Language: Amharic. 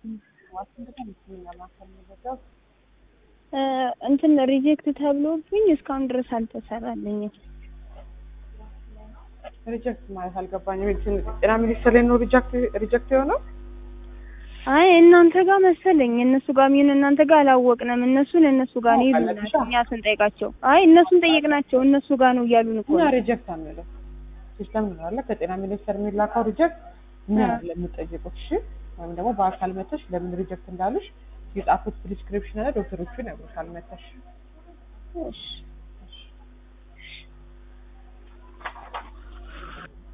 ዋሽንግተን ሕክምና ማዕከል መረጃው እንትን ሪጀክት ተብሎብኝ እስካሁን ድረስ አልተሰራልኝም። ሪጀክት ማለት አልገባኝም። ሜዲሲን ጤና ሚኒስቴር ላይ ነው ሪጀክት ሪጀክት የሆነው አይ እናንተ ጋር መሰለኝ እነሱ ጋር ሚሆን እናንተ ጋር አላወቅንም። እነሱን እነሱ ጋር ነው ይሉናል አለብሻ? እኛ ስንጠይቃቸው። አይ እነሱን ጠየቅናቸው እነሱ ጋር ነው እያሉን እኮ እኛ ነው። ሪጀክት አንለው ሲስተም ነው አለ ከጤና ሚኒስቴር የሚላከው ሪጀክት እኛ አ። ለምንጠይቁት እሺ፣ ወይም ደግሞ በአካል መተሽ ለምን ሪጀክት እንዳሉሽ የጻፉት ፕሪስክሪፕሽን አለ ዶክተሮቹ ይነግሩሻል መተሽ እሺ